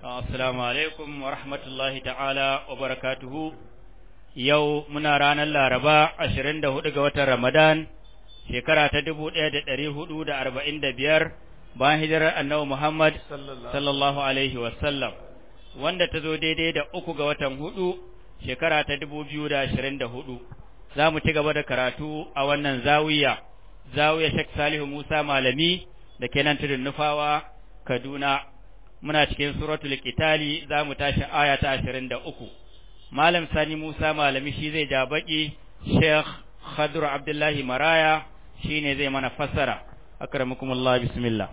Assalamu alaikum wa rahmatullahi ta'ala wa barakatuhu. Yau muna ranar Laraba ashirin da hudu ga watan Ramadan, shekara ta dubu ɗaya da ɗari hudu da arba'in da biyar bayan hijirar annabi Muhammad sallallahu alaihi wasallam, wanda ta zo daidai da uku ga watan hudu shekara ta dubu biyu da ashirin da hudu. Za mu ci gaba da karatu a wannan zawiya, zawiya Sheikh Salihu Musa Malami da ke nan tudun Nufawa, Kaduna. muna cikin suratul qitali za mu tashi aya ta 23 malam sani musa malami shi zai ja baki sheikh khadru abdullahi maraya shine zai mana fassara akramukumullah bismillah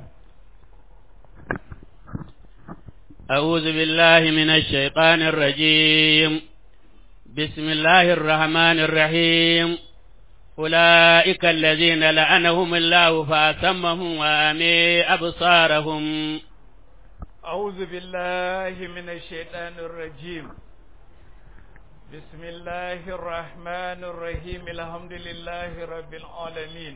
أعوذ بالله من الشيطان الرجيم بسم الله الرحمن الرحيم أولئك الذين لعنهم الله فأسمهم وأمي أبصارهم أعوذ بالله من الشيطان الرجيم بسم الله الرحمن الرحيم الحمد لله رب العالمين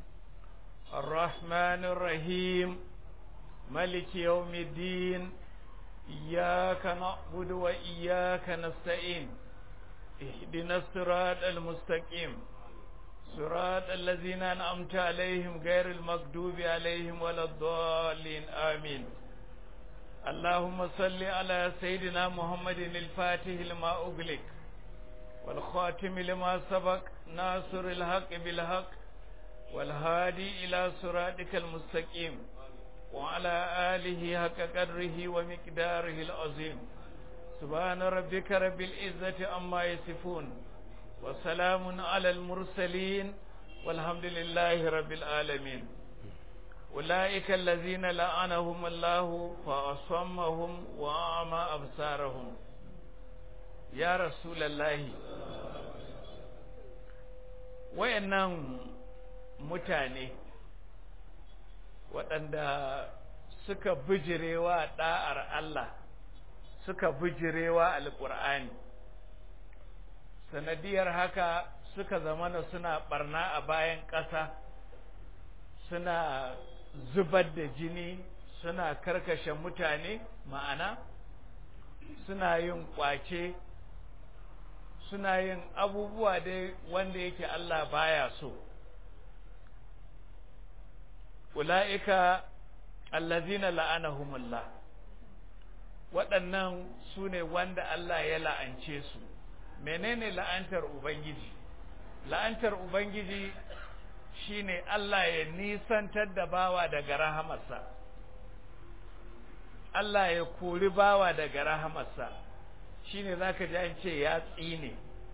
الرحمن الرحيم ملك يوم الدين إياك نعبد وإياك نستعين اهدنا الصراط المستقيم صراط الذين أنعمت عليهم غير المغضوب عليهم ولا الضالين آمين اللهم صل على سيدنا محمد الفاتح لما أغلق والخاتم لما سبق ناصر الحق بالحق والهادي إلى صراطك المستقيم وعلى آله حق قدره ومقداره العظيم سبحان ربك رب العزة عما يصفون وسلام على المرسلين والحمد لله رب العالمين أولئك الذين لعنهم الله فأصمهم وأعمى أبصارهم يا رسول الله wayannan mutane waɗanda suka bijirewa ɗa'ar Allah suka bijirewa alƙur'ani sanadiyar haka suka zamana suna ɓarna a bayan ƙasa suna zubar da jini suna karkashe mutane ma'ana suna yin kwace suna yin abubuwa dai wanda yake Allah baya so ula'ika allazina la'anahumullah waɗannan su ne wanda Allah ya la'ance su menene la'antar ubangiji la'antar ubangiji shine Allah ya nisantar da bawa daga rahamarsa Allah ya kori bawa daga rahamarsa shine zaka ji an ce ya tsine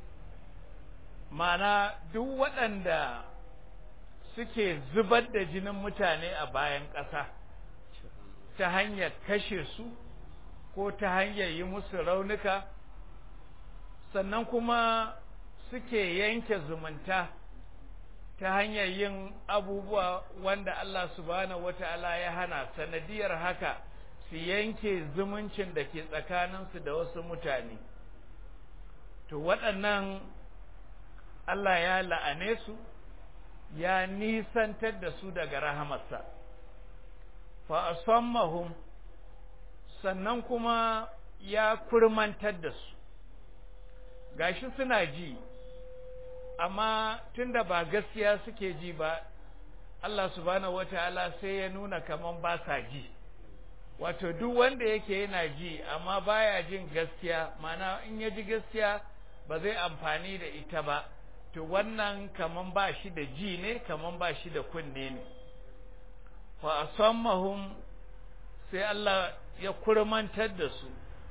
mana duk waɗanda suke zubar da jinin mutane a bayan ƙasa ta hanyar kashe su ko ta hanyar yi musu raunuka sannan kuma suke yanke zumunta ta hanyar yin abubuwa wanda Allah subhanahu wata'ala ya hana sanadiyar haka su yanke zumuncin da ke tsakaninsu da wasu mutane to waɗannan Allah ya la'ane su ya nisantar da su daga rahamarsa fa asammahum sannan kuma ya kurmantar da su gashi suna ji amma tunda ba gaskiya suke ji ba Allah subhanahu wataala sai ya nuna kaman ba sa ji wato duk wanda yake yana ji amma baya jin gaskiya mana in ya ji gaskiya ba zai amfani da ita ba to wannan kaman ba shi da ji ne kaman ba shi da kunne ne fa asammahum sai Allah ya kurmantar da su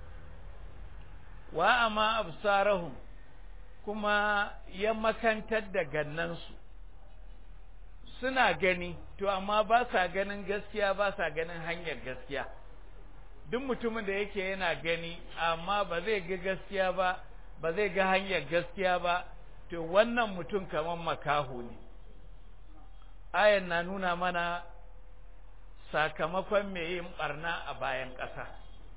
wa amma absarahum kuma ya makantar da gannansu suna gani to amma ba sa ganin gaskiya ba sa ganin hanyar gaskiya duk mutumin da yake yana gani amma ba zai ga gaskiya ba ba zai ga hanyar gaskiya ba to wannan mutum kamar makaho ne ayan na nuna mana sakamakon mai yin barna a bayan ƙasa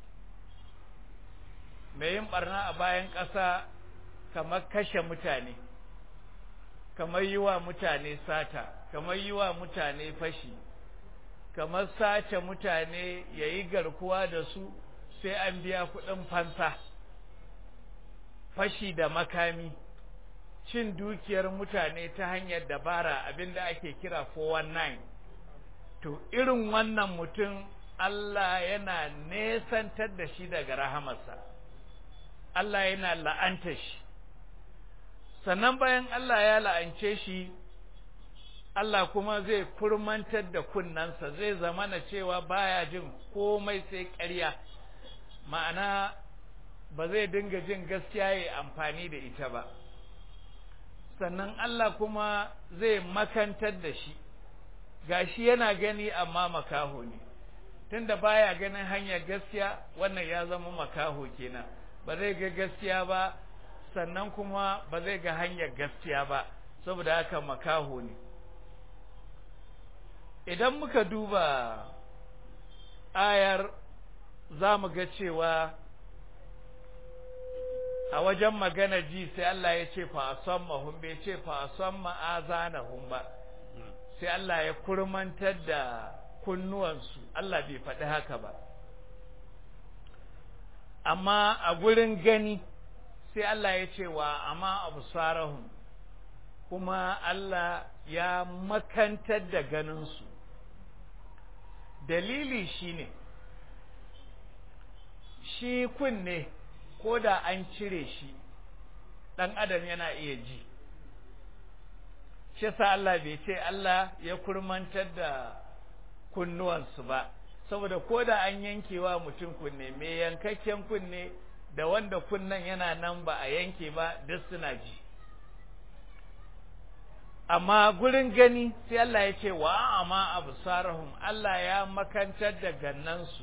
mai yin barna a bayan ƙasa kamar kashe mutane kamar yi wa mutane sata kamar yi wa mutane fashi kamar sace mutane ya yi garkuwa da su sai an biya kuɗin fansa fashi da makami cin dukiyar mutane ta hanyar dabara abinda ake kira 419 to irin wannan mutum Allah yana nesantar da shi daga rahamarsa Allah yana la'anta shi sannan bayan Allah ya la'ance shi Allah kuma zai kurmantar da kunnansa zai zamana cewa baya jin komai sai ƙarya ma'ana ba zai dinga jin gaskiya ya amfani da ita ba sannan Allah kuma zai makantar da shi gashi yana gani amma makaho ne tunda baya ganin hanyar gaskiya wannan ya zama makaho kenan ba zai ga gaskiya ba sannan kuma ba zai ga hanyar gaskiya ba saboda haka makaho ne idan muka duba ayar za mu ga cewa a wajen magana ji sai Allah ya ce fa asammahum bai ce fa asamma azanahum ba sai Allah ya kurmantar da kunnuwansu Allah bai faɗi haka ba amma a gurin gani sai Allah ya ce wa amma absarahum kuma Allah ya makantar da ganinsu dalili shine shi kunne ko da an cire shi ɗan adam yana iya ji shi sa Allah bai ce Allah ya kurmantar da kunnuwansu ba saboda ko da an yankewa mutum kunne mai yankakken kunne da wanda kunnen yana nan ba a yanke ba duk suna ji amma gurin gani sai Allah ya ce wa amma absarahum Allah ya makantar da gannansu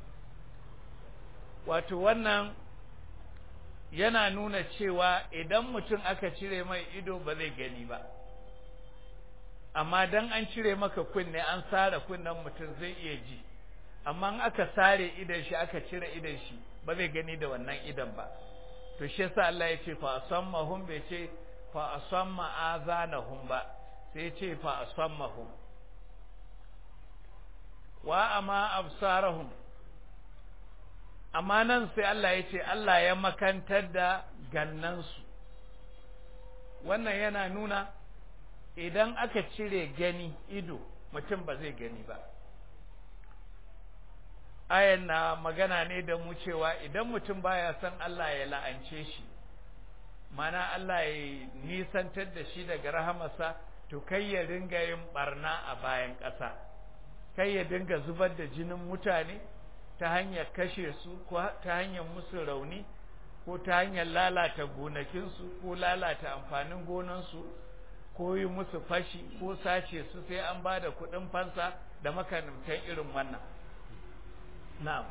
wato wannan yana nuna cewa idan mutum aka cire mai ido ba zai gani ba amma dan an cire maka kunne an sare kunnen mutum zai iya ji amma in aka sare idan shi aka cire idan shi ba zai gani da wannan idan ba to shi yasa Allah ya ce fa asammahum bai ce fa asamma azanahum ba sai ce fa asammahum wa amma absarahum amma nan sai Allah ya ce Allah ya makantar da gannansu wannan yana nuna idan aka cire gani ido mutum ba zai gani ba ayan na magana ne da mu cewa idan mutum baya son Allah ya la'ance shi mana Allah ya nisantar da shi daga rahamarsa to kai ya dinga yin barna a bayan ƙasa kai ya dinga zubar da jinin mutane ta hanyar kashe su ko ta hanyar musu rauni ko ta hanyar lalata gonakinsu ko lalata amfanin gonansu ko yi musu fashi ko sace su sai an ba da kuɗin fansa da makamantan irin wannan na'am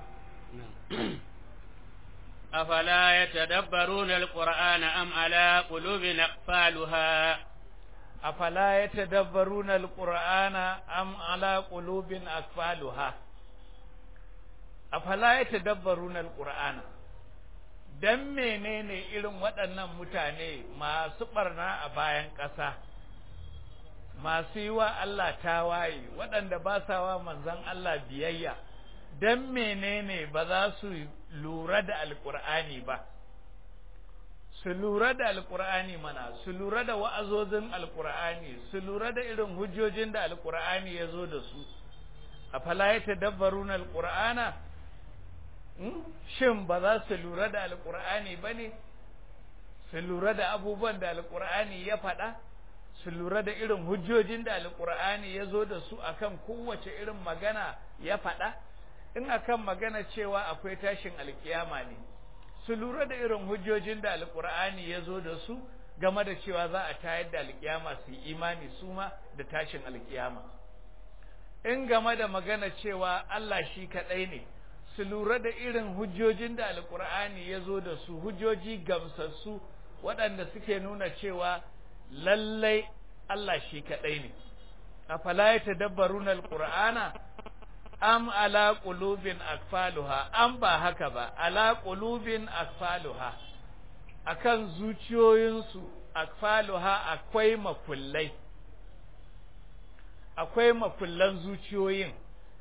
أفلا يتدبرون القرآن أم على قلوب أقفالها أفلا يتدبرون القرآن أم على قلوب أقفالها أفلا يتدبرون القرآن dan menene irin waɗannan mutane masu ɓarna a bayan ƙasa masu yi wa Allah tawaye waɗanda ba sa wa manzon Allah biyayya dan menene ba za su lura da alƙur'ani ba su lura da alƙur'ani mana su lura da wa'azozin alƙur'ani su lura da irin hujjojin da alƙur'ani ya zo da su a fala ya tadabbaruna alƙur'ana shin ba za su lura da alƙur'ani ba ne su lura da abubuwan da alƙur'ani ya faɗa su lura da irin hujjojin da alƙur'ani ya zo da su akan kowace irin magana ya faɗa in akan magana cewa akwai tashin alkiyama ne su lura da irin hujjojin da alkur'ani ya zo da su game da cewa za a tayar da alkiyama su yi imani su ma da tashin alkiyama in game da magana cewa Allah shi kaɗai ne su lura da irin hujjojin da alkur'ani ya zo da su hujjoji gamsassu waɗanda suke nuna cewa lallai Allah shi kaɗai ne afala ya tadabbaruna alqur'ana am ala qulubin akfaluha am ba haka ba ala qulubin akfaluha akan zuciyoyinsu akfaluha akwai makullai akwai makullan zuciyoyin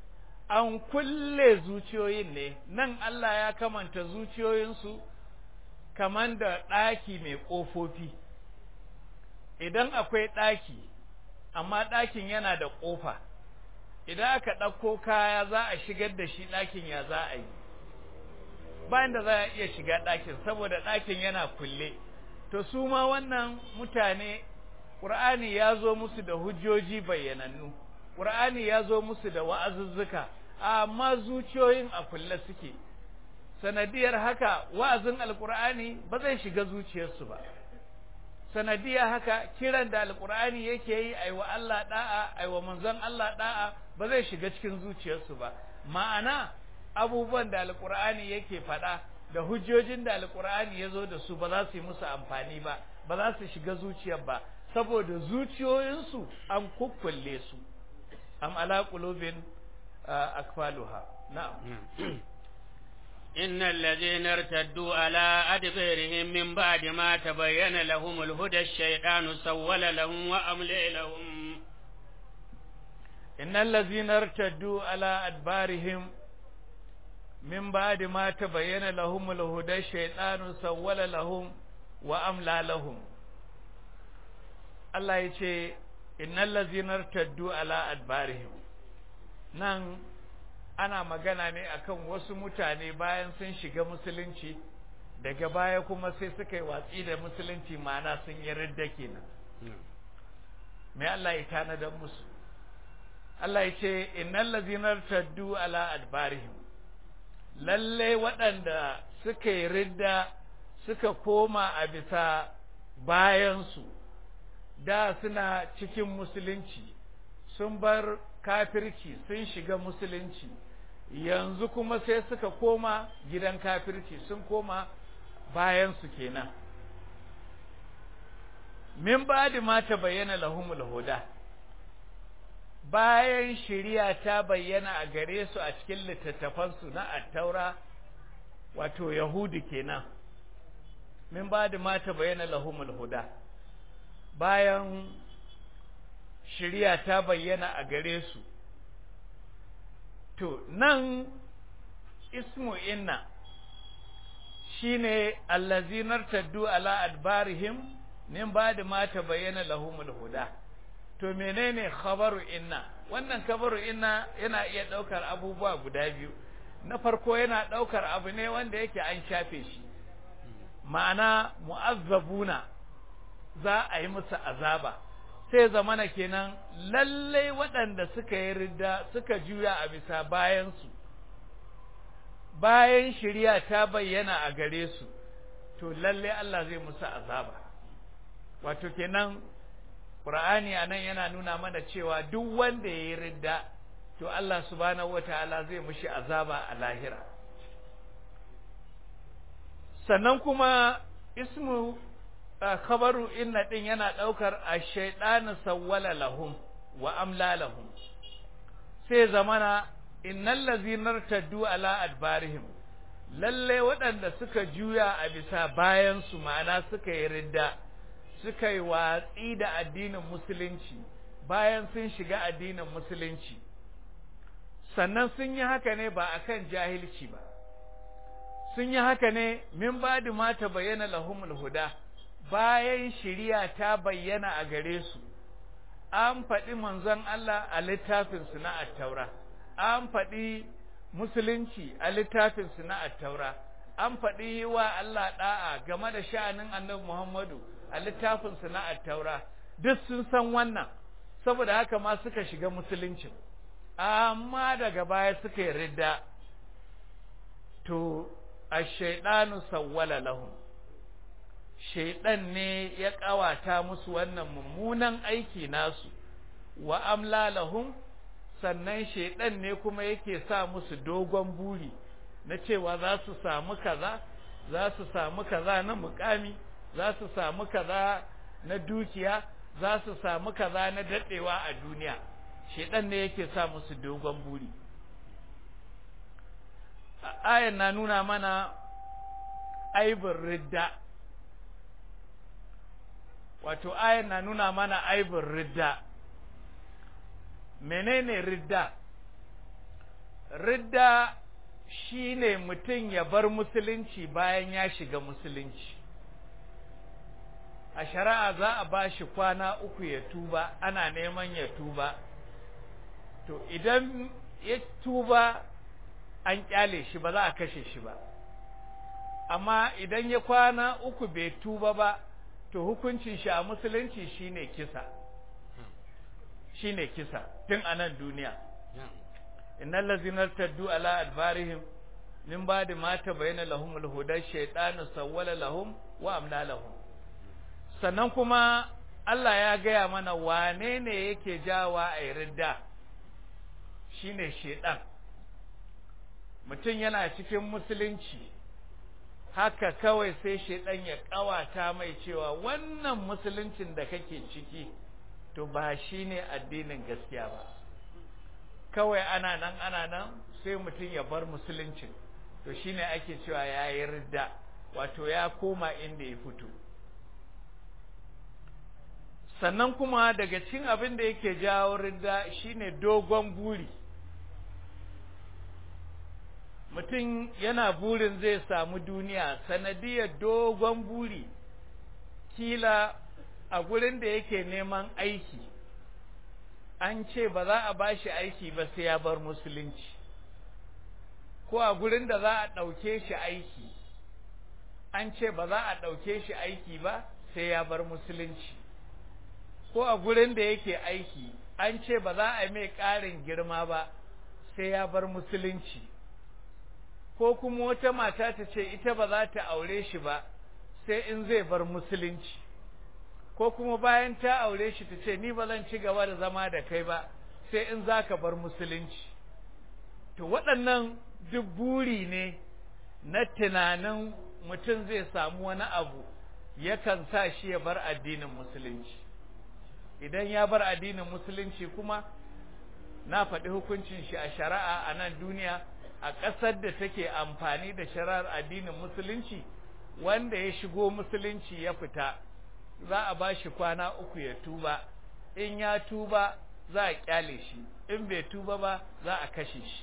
an kulle zuciyoyin ne nan Allah ya kamanta zuciyoyinsu kaman da ɗaki mai ƙofofi idan akwai ɗaki amma ɗakin yana da ƙofa idan aka ɗauko kaya za a shigar da shi ɗakin ya za a yi bayan da za a iya shiga ɗakin saboda ɗakin yana kulle to su ma wannan mutane ƙur'ani ya zo musu da hujjoji bayyanannu ƙur'ani ya zo musu da wa'azuzzuka amma zuciyoyin a kulle suke sanadiyar haka wa'azin alƙur'ani ba zai shiga zuciyarsu ba sanadiyar haka kiran da alƙur'ani yake yi aiwa Allah da'a aiwa manzon Allah da'a ba zai shiga cikin zuciyarsu ba ma'ana abubuwan da alƙur'ani yake faɗa da hujjojin da alƙur'ani ya zo da su ba za su yi musu amfani ba ba za su shiga zuciyar ba saboda zuciyoyinsu an kukkulle su am ala qulubin akfaluha na'am إن الذين ارتدوا على أدبارهم من بعد ما تبين لهم الهدى الشيطان سول لهم وأملي لهم إن الذين ارتدوا على أدبارهم من بعد ما تبين لهم الهدى الشيطان سول لهم وأملى لهم الله يقول إن الذين ارتدوا على أدبارهم nan ana magana ne akan wasu mutane bayan sun shiga musulunci daga baya kuma sai suka yi watsi da musulunci ma'ana sun yi ridda kenan me Allah ya tanadar musu Allah ya ce innal ladzina taddu ala adbarihim lalle waɗanda suka yi ridda suka koma a bisa bayansu da suna cikin musulunci sun bar kafirci sun shiga musulunci yanzu kuma sai suka koma gidan kafirci sun koma bayansu kenan min ba'di ma ta bayyana lahumul huda bayan shari'a ta bayyana a gare su a cikin littattafansu na attaura wato yahudi kenan min ba'di ma ta bayyana lahumul huda bayan shari'a ta bayyana a gare su to nan ismu inna shine allazinar taddu ala adbarihim min ba'di ma tabayyana lahumul huda to menene khabaru inna wannan khabaru inna yana iya daukar abubuwa guda biyu na farko yana daukar abu ne wanda yake an shafe shi ma'ana mu'azzabuna za a yi musu azaba sai zamana kenan lallai waɗanda suka yi ridda suka juya a bisa bayansu bayan shirya ta bayyana a gare su to lallai Allah zai musu azaba wato kenan Qur'ani anan yana nuna mana cewa duk wanda ya yi ridda to Allah subhanahu wataala zai mushi azaba a lahira sannan kuma ismu khabaru inna din yana daukar ash-shaytanu sawwala lahum wa amla lahum sai zamana innal ladzina irtaddu ala adbarihim lalle waɗanda suka juya a bisa bayan su ma'ana suka yi ridda suka yi watsi da addinin musulunci bayan sun shiga addinin musulunci sannan sun yi haka ne ba akan jahilci ba sun yi haka ne min ba'di ma bayyana lahumul huda bayan shiriya ta bayyana a gare su an faɗi manzon Allah a littafinsu na attaura an faɗi musulunci a littafinsu na attaura an faɗi wa Allah ɗa'a game da sha'anin annabi Muhammadu a littafinsu na attaura duk sun san wannan saboda haka ma suka shiga musuluncin amma daga baya suka yi ridda to ash-shaytanu sawwala lahum shaiɗan ne ya ƙawata musu wannan mummunan aiki nasu wa amla lahum sannan shaiɗan ne kuma yake sa musu dogon buri na cewa za su samu kaza za su samu kaza na mukami za su samu kaza na dukiya za su samu kaza na daɗewa a duniya shaiɗan ne yake sa musu dogon buri ayan na nuna mana aibin ridda wato ayan na nuna mana aibin ridda menene ridda ridda shine mutum ya bar musulunci bayan ya shiga musulunci a shari'a za a ba shi kwana uku ya tuba ana neman ya tuba to idan ya tuba an kyale shi ba za a kashe shi ba amma idan ya kwana uku bai tuba ba to hukuncin shi a musulunci shine kisa shine kisa tun a nan duniya innal ladzina taddu ala adbarihim min ba'di ma tabayyana lahumul huda shaytanu sawwala lahum wa amla lahum sannan kuma Allah ya gaya mana wane ne yake jawa a ridda shine shedan mutum yana cikin musulunci haka kawai sai shedan ya kawata mai cewa wannan musuluncin da kake ciki to ba shine addinin gaskiya ba kawai ana nan ana nan sai mutum ya bar musuluncin to shine ake cewa ya yi ridda wato ya koma inda ya fito sannan kuma daga cikin abin da yake jawo ridda shine dogon buri mutum yana burin zai samu duniya sanadiyar dogon buri kila a gurin da yake neman aiki an ce ba za a bashi aiki ba sai ya bar musulunci ko a gurin da za a ɗauke shi aiki an ce ba za a ɗauke shi aiki ba sai ya bar musulunci ko a gurin da yake aiki an ce ba za a mai ƙarin girma ba sai ya bar musulunci ko kuma wata mata ta ce ita ba za ta aure shi ba sai in zai bar musulunci ko kuma bayan ta aure shi ta ce ni ba zan ci gaba da zama da kai ba sai in za ka bar musulunci to waɗannan duk buri ne na tunanin mutum zai samu wani abu yakan sa shi ya bar addinin musulunci idan ya bar addinin musulunci kuma na faɗi hukuncin shi a shari'a a nan duniya a ƙasar da take amfani da shari'ar addinin musulunci wanda ya shigo musulunci ya fita za a ba shi kwana uku ya tuba in ya tuba za a kyale shi in bai tuba ba za a kashe shi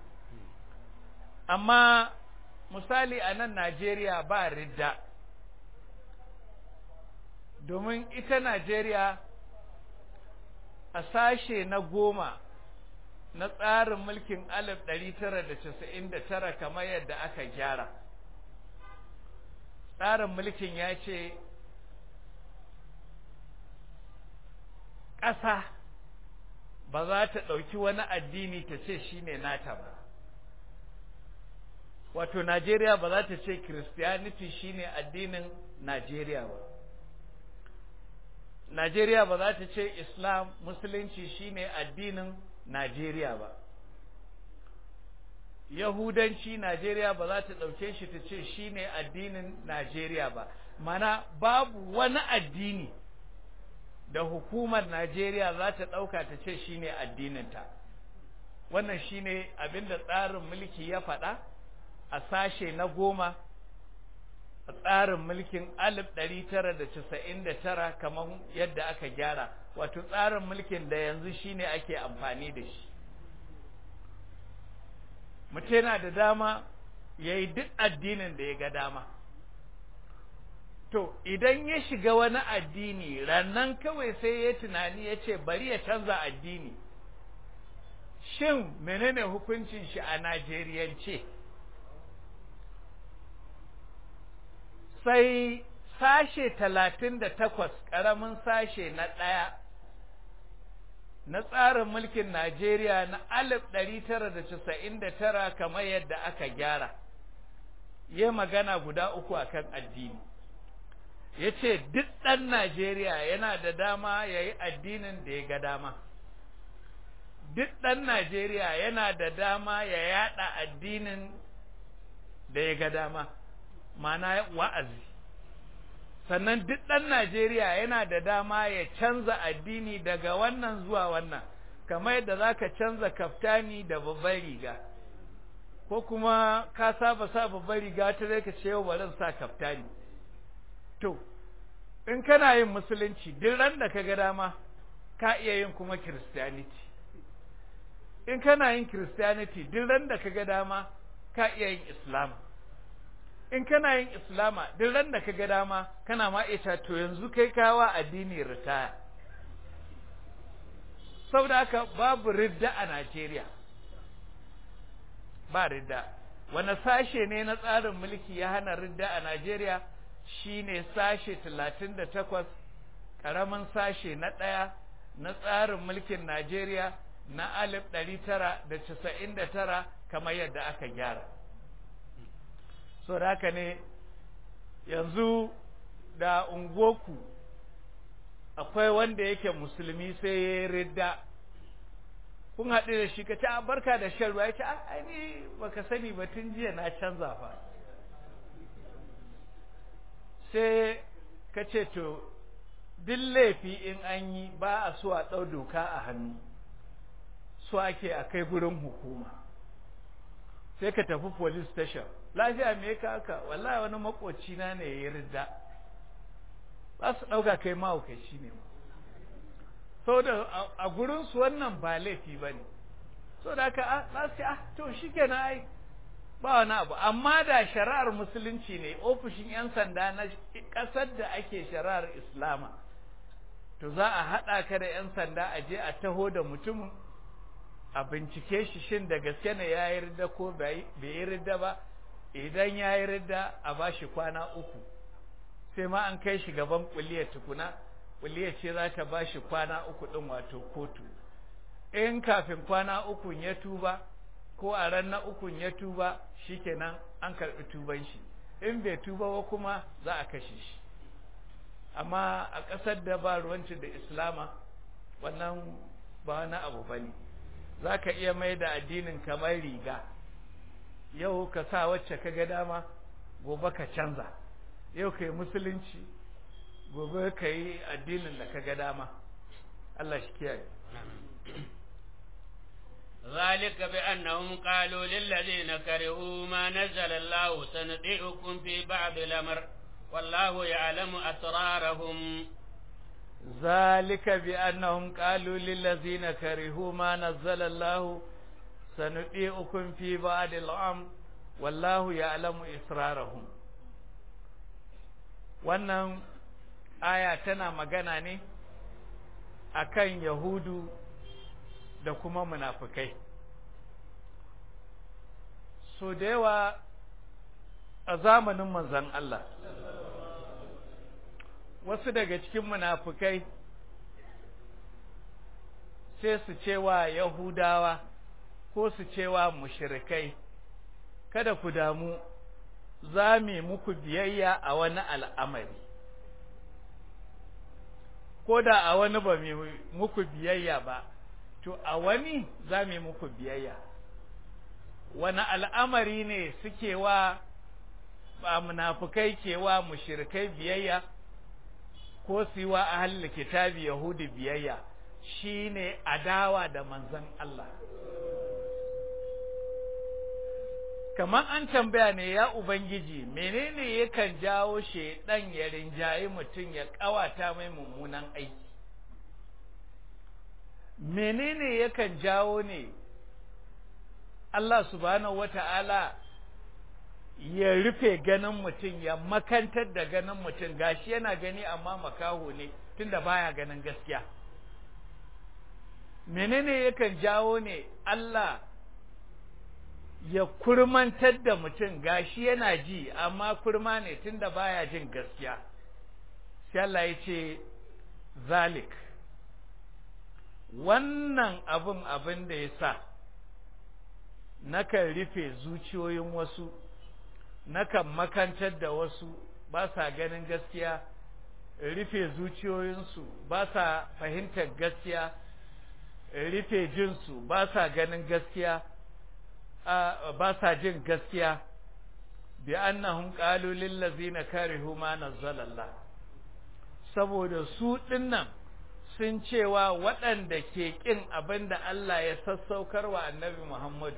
amma misali a nan Najeriya ba ridda domin ita Najeriya a sashe na goma na tsarin mulkin alif ɗari tara da casa'in da tara kamar yadda aka gyara tsarin mulkin ya ce ƙasa ba za ta ɗauki wani addini ta ce shi ne nata ba wato Najeriya ba za ta ce Christianity shi ne addinin Najeriya ba Najeriya ba za ta ce Islam Musulunci shi ne addinin Najeriya ba Yahudanci Najeriya ba za ta ɗauke shi ta ce shi ne addinin Najeriya ba mana babu wani addini da hukumar Najeriya za ta ɗauka ta ce shi ne addininta wannan shi ne abinda tsarin mulki ya faɗa a sashe na goma a tsarin mulkin alif ɗari tara da casa'in da tara kamar yadda aka gyara wato tsarin mulkin da yanzu shi ne ake amfani da shi mutum yana da dama ya yi duk addinin da ya ga dama to idan ya shiga wani addini rannan kawai sai ya tunani ya ce bari ya canza addini shin menene hukuncin shi a najeriyance sai sashe talatin da takwas ƙaramin sashe na ɗaya na tsarin mulkin Najeriya na alif ɗari tara da casa'in da tara kamar yadda aka gyara ya magana guda uku akan addini ya ce duk ɗan Najeriya yana da dama ya yi addinin da ya ga dama duk ɗan Najeriya yana da dama ya yaɗa addinin da ya ga dama mana wa'azi sannan duk ɗan Najeriya yana da dama ya canza addini daga wannan zuwa wannan kamar yadda za ka canza kaftani da babbar riga ko kuma ka saba sa babbar riga ta zai ka ce yau bari sa kaftani to in kana yin musulunci duk ran da ka ga dama ka iya yin kuma kiristiyaniti in kana yin christianity duk ran da kaga dama ka iya yin islam in kana yin islama duk ran da kaga dama kana ma ita to yanzu kai kawa addini ritaya saboda haka babu ridda a Najeriya ba ridda wani sashe ne na tsarin mulki ya hana ridda a Najeriya shine sashe 38 karamin sashe na ɗaya na tsarin mulkin Najeriya na 1999 kamar yadda aka gyara so da haka ne yanzu da ungoku akwai wanda yake musulmi sai ya yi ridda kun haɗu da shi ka ce a barka da shan ruwa ya ce a ni baka sani ba tun jiya na canza fa sai ka ce to duk laifi in an yi ba a so a ɗau doka a hannu so ake a kai gurin hukuma sai ka tafi police station lafiya me ka haka wallahi wani makoci na ne ya yi ridda za su ɗauka kai mahaukaci ne sau da a gurinsu wannan ba laifi ba ne sau da aka za su ah to shi kenan ai ba wani abu amma da shari'ar musulunci ne ofishin 'yan sanda na ƙasar da ake shari'ar islama to za a haɗa ka da 'yan sanda a je a taho da mutumin a bincike shi shin da gaske ne ya yi ridda ko bai yi ridda ba idan ya yi ridda a ba shi kwana uku sai ma an kai shi gaban kuliyar tukuna kuliyar ce za ta ba shi kwana uku ɗin wato kotu in kafin kwana uku ya tuba ko a ran na uku ya tuba shikenan an karɓi tuban shi in bai tuba ba kuma za a kashe shi amma a ƙasar da ba ruwanci da islama wannan ba wani abu ba ne za ka iya mai da addinin kamar riga yau ka sa wacce ka ga dama gobe ka canza yau ka yi musulunci gobe ka yi addinin da ka ga dama Allah shi kiyaye ذلك بأنهم قالوا للذين كرهوا ما نزل الله سنطيعكم في بعض الأمر والله يعلم أسرارهم ذلك بأنهم قالوا للذين كرهوا ما نزل الله سنطيعكم في بعض الأمر والله يعلم إسرارهم wannan aya tana magana ne akan yahudu da kuma munafukai so da yawa a zamanin manzan Allah wasu daga cikin munafukai sai su cewa yahudawa ko su cewa mushrikai kada ku damu za mu muku biyayya a wani al'amari ko da a wani ba mu muku biyayya ba to a wani za mu muku biyayya wani al'amari ne suke wa ba munafukai ke wa mushrikai biyayya ko su yi wa ahlul kitabi yahudi biyayya shine adawa da manzon Allah kamar an tambaya ne ya ubangiji menene yakan jawo shedan ya rinjayi mutum ya kawata mai mummunan aiki menene yakan jawo ne Allah subhanahu wata'ala ya rufe ganin mutum ya makantar da ganin mutum gashi yana gani amma makaho ne tunda baya ganin gaskiya menene yakan jawo ne Allah ya kurmantar da mutum gashi yana ji amma kurma ne tunda baya jin gaskiya sai Allah ya ce zalik wannan abin abin da ya sa nakan rufe zuciyoyin wasu nakan makantar da wasu ba sa ganin gaskiya rufe zuciyoyinsu ba sa fahimtar gaskiya rufe jinsu ba sa ganin gaskiya ba sa jin gaskiya bi annahum qalu lil ladzina karihu ma nazzalallah saboda su dinnan sun cewa waɗanda ke ƙin abin da Allah ya sassaukar wa annabi Muhammadu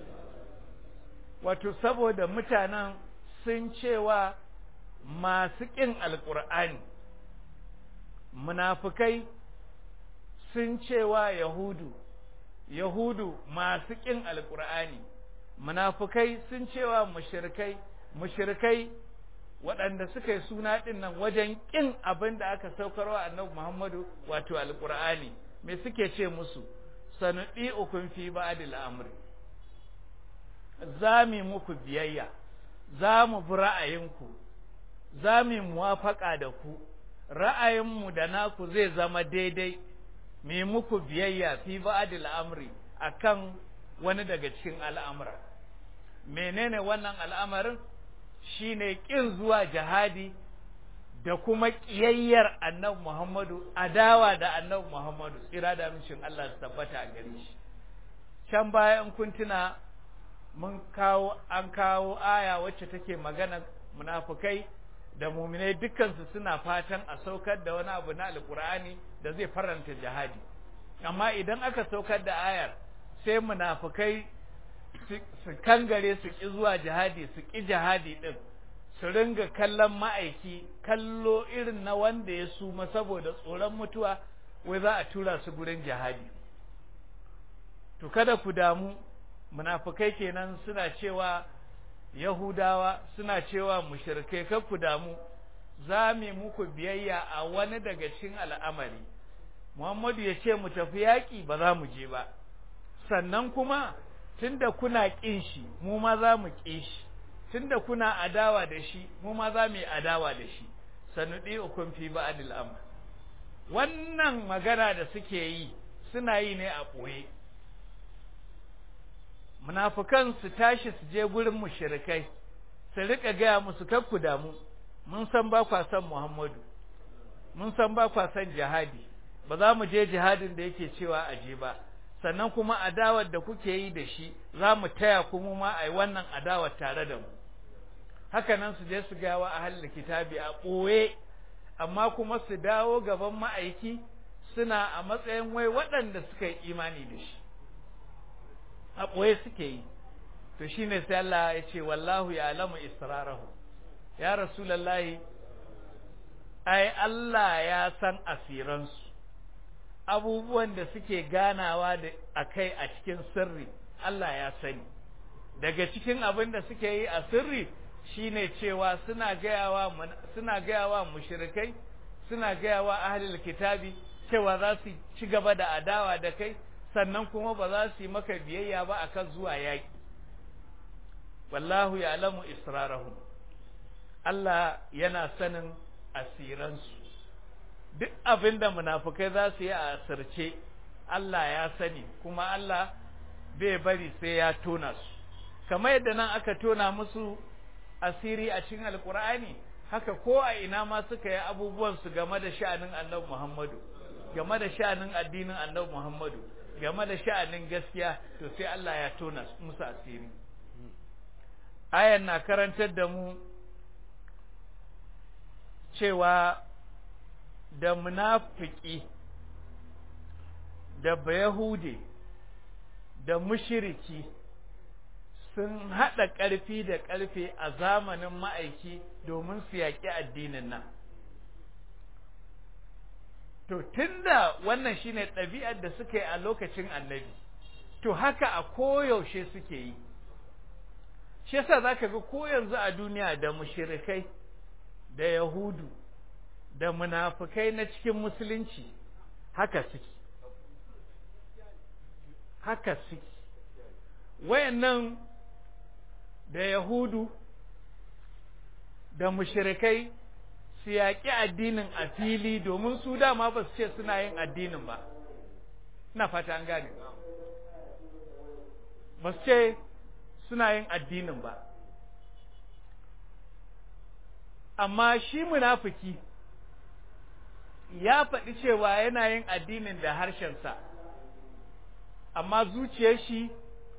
wato saboda mutanen sun cewa masu ƙin alƙur'ani munafukai sun cewa yahudu yahudu masu ƙin alƙur'ani munafukai sun cewa mushrikai mushrikai waɗanda suka yi suna ɗin nan wajen ƙin abin da aka saukarwa annabi Muhammadu wato alƙur'ani me suke ce musu sanuɗi ukun fi ba'dil amri za mu muku biyayya za mu bi ra'ayinku za mu muwafaƙa da ku ra'ayinmu da naku zai zama daidai mu muku biyayya fi ba'dil amri akan wani daga cikin al'amura menene wannan al'amarin shine kin zuwa jihadi da kuma ƙiyayyar annabi Muhammadu adawa da annabi Muhammadu tsira da mishin Allah su tabbata a gare shi can baya in kun tuna mun kawo an kawo aya wacce take magana munafukai da muminai dukkansu suna fatan a saukar da wani abu na alkur'ani da zai faranta jihadi amma idan aka saukar da ayar sai munafukai su kangare su ƙi zuwa jihadi su ƙi jihadi ɗin su ringa kallon ma'aiki kallo irin na wanda ya suma saboda tsoron mutuwa wai za a tura su gurin jihadi to kada ku damu munafukai kenan suna cewa yahudawa suna cewa mushrikai kar ku damu za mu muku biyayya a wani daga cikin al'amari muhammadu ya ce mu tafi yaƙi ba za mu je ba sannan kuma tunda kuna ƙin shi mu ma za mu ƙi shi tunda kuna adawa da shi mu ma za mu yi adawa da shi sanudi ukun fi ba'dil amr wannan magana da suke yi suna yi ne a ɓoye munafukan su tashi su je gurin mushrikai su rika gaya musu kar ku damu mun san ba kwa san Muhammadu mun san ba kwa san jihadi ba za mu je jihadin da yake cewa a je ba sannan kuma adawar da kuke yi da shi za mu taya ku mu ma a yi wannan adawar tare da mu haka nan su je su gawa a halin kitabi a ɓoye amma kuma su dawo gaban ma'aiki suna a matsayin wai waɗanda suka yi imani da shi a ɓoye suke yi to shine sai Allah ya ce wallahu ya alamu israrahu ya rasulallahi ai Allah ya san asiransu abubuwan da suke ganawa da akai a cikin sirri Allah ya sani daga cikin abin da suke yi a sirri shine cewa suna gayawa suna gayawa mushrikai suna gayawa ahlul kitabi cewa za su ci gaba da adawa da kai sannan kuma ba za su yi maka biyayya ba akan zuwa yaƙi wallahu ya'lamu israrahum Allah yana sanin asiransu duk abin da munafukai za su yi a asirce Allah ya sani kuma Allah bai bari sai ya tona su kamar yadda nan aka tona musu asiri a cikin alkur'ani haka ko a ina ma suka yi abubuwan su game da sha'anin annabi Muhammadu game da sha'anin addinin annabi Muhammadu game da sha'anin gaskiya to sai Allah ya tona musu asiri ayan na karantar da mu cewa da munafiki da bayahude da mushiriki sun haɗa ƙarfi da ƙarfe a zamanin ma'aiki domin su yaƙi addinin nan to tunda wannan shine ɗabi'ar da suka yi a lokacin annabi to haka a koyaushe suke yi shi yasa zaka ga ko yanzu a duniya da mushirikai da yahudu da munafukai na cikin musulunci haka suke haka suke wayannan da yahudu da mushrikai su yaƙi addinin a fili domin su dama ba su ce suna yin addinin ba ina fata an gane ba su ce suna yin addinin ba amma shi munafiki ya faɗi cewa yana yin addinin da harshensa amma zuciyar shi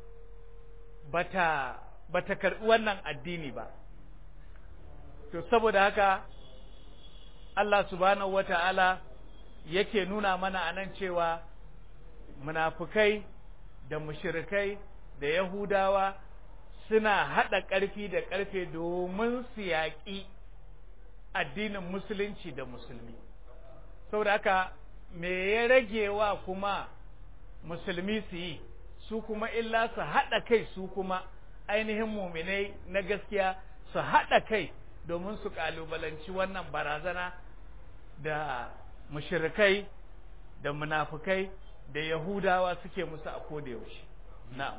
bata bata karɓi wannan addini ba to saboda haka Allah subhanahu wata'ala yake nuna mana anan cewa munafukai da mushrikai da yahudawa suna haɗa ƙarfi da ƙarfe domin su yaƙi addinin musulunci da musulmi saboda haka me ya rage wa kuma musulmi su yi su kuma illa su haɗa kai su kuma ainihin muminai na gaskiya su haɗa kai domin su ƙalubalanci wannan barazana da mushirikai da munafukai da yahudawa suke musu a kodayaushe na'am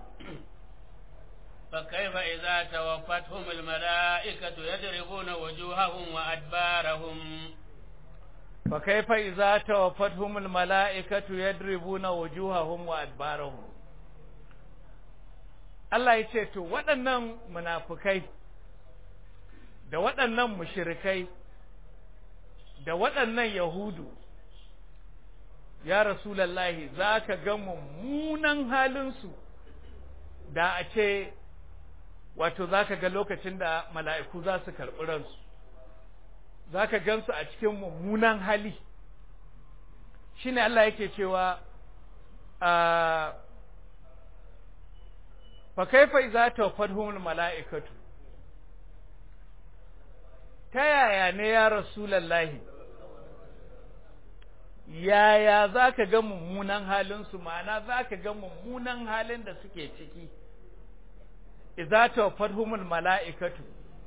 فكيف إذا توفتهم الملائكة يضربون وجوههم وأدبارهم فكيف إذا توفتهم الملائكة يضربون وجوههم وأدبارهم Allah ya ce, To, waɗannan munafukai, da waɗannan mushirikai, da waɗannan Yahudu, ya Rasulallahi, za ka ga mummunan halinsu da a ce, wato za ka ga lokacin da mala'iku za su karɓi ransu, za ka gansu a cikin mummunan hali. Shi ne Allah yake cewa, a fa kaifa idza tawaffatuhumul mala'ikatu ta yaya ne ya rasulullahi yaya zaka ga mummunan halin su ma'ana zaka ga mummunan halin da suke ciki idza tawaffatuhumul mala'ikatu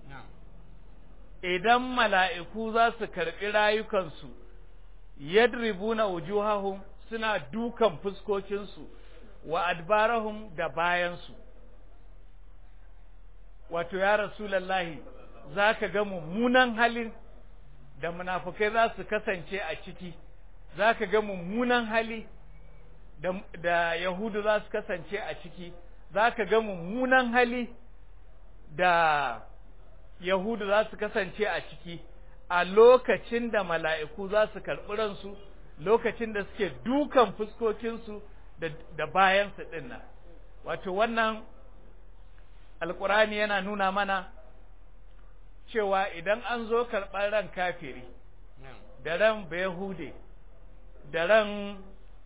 idan mala'iku za su karɓi rayukansu yadribuna wujuhahum suna dukan fuskokinsu wa adbarahum da bayansu wato ya rasulallahi za ka ga mummunan halin da munafukai za su kasance a ciki za ka ga mummunan hali da, da yahudu za su kasance a ciki za ka ga mummunan hali da yahudu za su kasance a ciki a lokacin da mala'iku za su karɓi ransu lokacin da suke dukan fuskokinsu da, da bayansu ɗin nan wato wannan alkurani yana nuna mana cewa idan an zo karɓar ran kafiri da ran bayahude da ran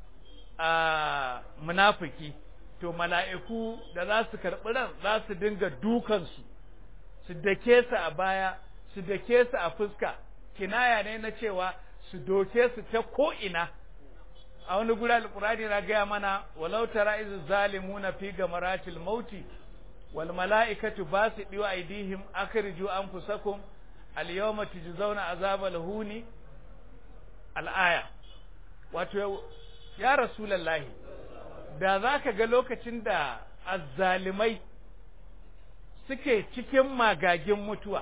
a munafiki to mala'iku da za su karɓi ran za su dinga dukansu su dake su a baya su dake su a fuska kinaya ne na cewa su doke su ta ko'ina a wani guri alkurani na gaya mana walau tara izu zalimuna fi gamaratil mauti wal mala'ikatu basidu aydihim akhriju anfusakum al yawma tujzauna azabal huni al aya wato ya rasulullahi da zaka ga lokacin da azzalimai suke cikin magagin mutuwa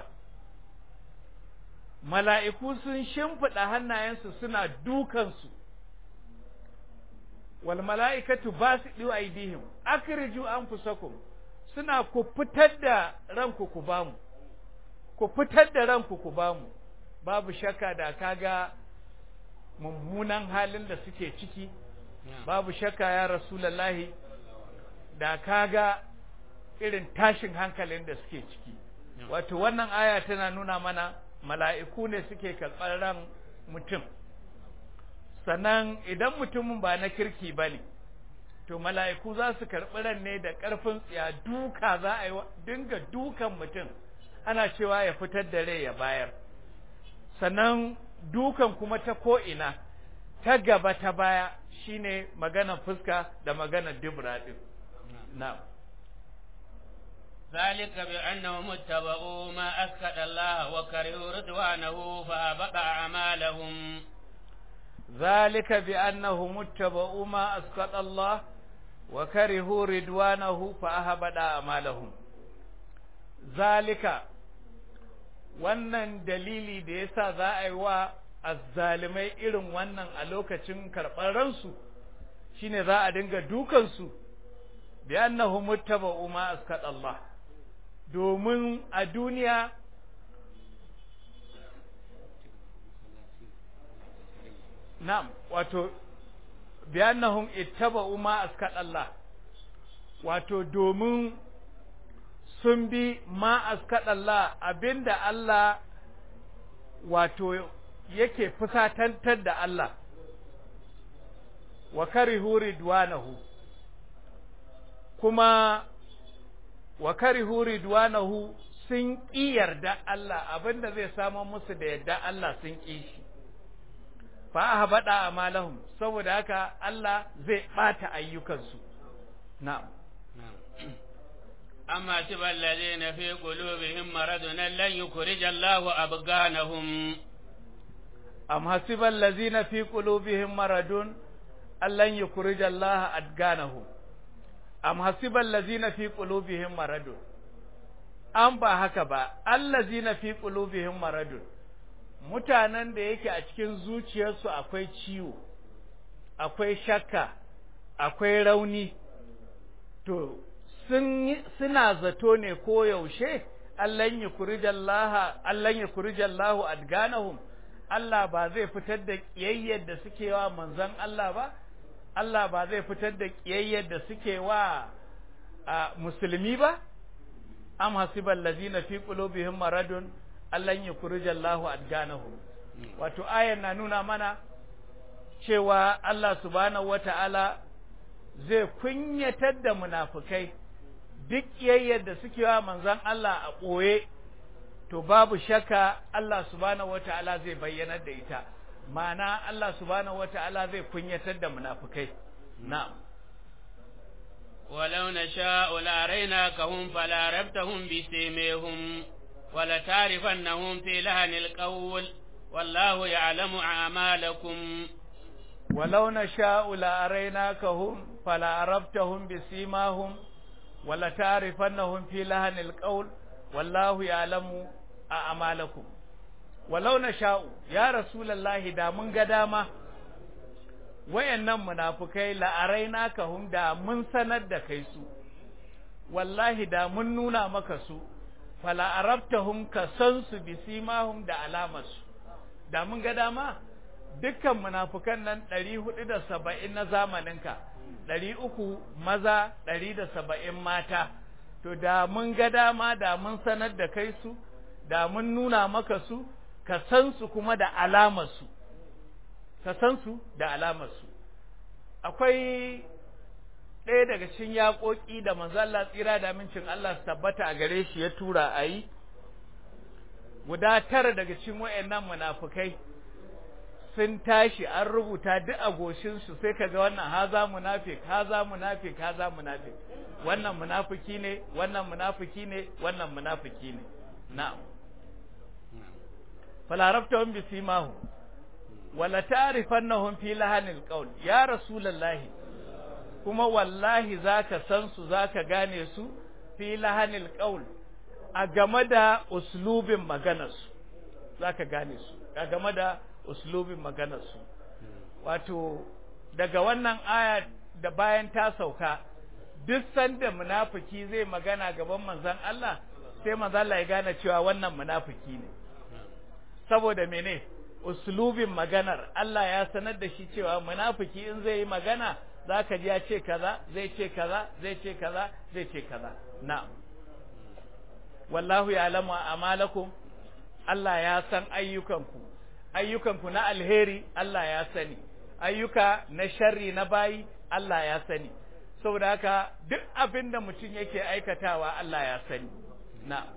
mala'iku sun shimfiɗa hannayensu suna dukansu wal mala'ikatu basidu aydihim akhriju anfusakum suna ku fitar da ranku ku bamu ku fitar da ranku ku bamu babu shakka da kaga mummunan halin da suke ciki babu shakka ya rasulullahi da kaga irin tashin hankalin da suke ciki wato wannan aya tana nuna mana mala'iku ne suke karɓar ran mutum sannan idan mutumin ba na kirki ba ne to mala'iku za su karɓi ran ne da ƙarfin tsiya duka za a yi dinga dukan mutum ana cewa ya fitar da rai ya bayar sannan dukan kuma ta ko'ina ta gaba ta baya shine maganar fuska da maganar dubra ɗin na'am ذلك بأنهم اتبعوا ما أسكت الله وكرهوا رضوانه فأبق أعمالهم ذلك بأنهم اتبعوا ما أسكت الله وكرهوا رضوانه فأهبط أعمالهم ذلك wannan dalili da yasa za a yi wa azzalimai irin wannan a lokacin karɓar ransu shine za a dinga dukansu bi annahu muttaba'u ma askat Allah domin a duniya na'am wato bi annahum ittaba'u ma askat Allah wato domin sun bi ma askat Allah abinda Allah wato yake fusatantar da Allah wa karihu ridwanahu kuma wa karihu ridwanahu sun ƙi yarda Allah abinda zai samu musu da yarda Allah sun ƙi shi fa ahbada amalahum saboda haka Allah zai bata ayyukansu na'am أما حسب الذين في قلوبهم مرض أن لن يخرج الله أبغانهم أم حسب الذين في قلوبهم مرض أن لن يخرج الله أدغانهم أم حسب الذين في قلوبهم مرض an ba haka ba allazina fi qulubihim maradun mutanen da yake a cikin zuciyarsu akwai ciwo akwai shakka akwai rauni to suna zato ne ko yaushe Allahn ya kurijallaha Allahn ya kurijallahu adganahum Allah ba zai fitar da kiyayyar da suke wa manzon Allah ba Allah ba zai fitar da kiyayyar da suke wa musulmi ba am hasibal ladina fi qulubihim maradun Allahn ya kurijallahu adganahum wato ayan na nuna mana cewa Allah subhanahu wata'ala zai kunyatar da munafukai duk yayyar da suke wa manzon Allah a ɓoye to babu shakka Allah subhanahu wata'ala zai bayyanar da ita ma'ana Allah subhanahu wata'ala zai kunyatar da munafukai na'am ولو نشاء لأريناكهم فلعرفتهم بسيميهم ولتعرفنهم في لهن القول والله يعلم أعمالكم ولو نشاء لأريناكهم فلعرفتهم بسيماهم ولتعرفنهم في لهن القول والله يعلم أعمالكم ولو نشاء يا رسول الله دا من قدامة wayannan munafukai la'araina kahum da mun sanar da kai su wallahi da mun nuna maka su fala arabtahum ka san su bisimahum da alamarsu da mun ga dama dukkan munafukan nan ɗari hudu da saba'in na zamaninka ɗari uku maza ɗari da saba'in mata to da mun ga dama da mun sanar da kai su da mun nuna maka su ka san su kuma da alamarsu ka san su da alamarsu akwai ɗaya daga cikin yaƙoƙi da manzo Allah tsira da amincin Allah su tabbata a gare shi ya tura a yi guda tara daga cikin wayannan munafukai sun tashi an rubuta duk a goshinsu sai kaga wannan haza munafik haza munafik haza munafik wannan munafiki ne wannan munafiki ne wannan munafiki ne na'am falarabtahum bisimahu wala ta'rifannahum fi lahanil qawl ya rasulullahi kuma wallahi zaka san su zaka gane su fi lahanil qawl a game da uslubin maganarsu zaka gane su a game da uslubin maganarsu wato daga wannan aya da bayan ta sauka duk sanda munafiki zai magana gaban manzon Allah sai manzon Allah ya gane cewa wannan munafiki ne saboda mene uslubin maganar Allah ya sanar da shi cewa munafiki in zai yi magana zaka ji ya ce kaza zai ce kaza zai ce kaza zai ce kaza na'am wallahu ya'lamu a'malakum Allah ya san ayyukanku ayyukanku na alheri Allah ya sani ayyuka na sharri na bayi Allah ya sani saboda haka duk abin da mutum yake aikatawa Allah ya sani na'am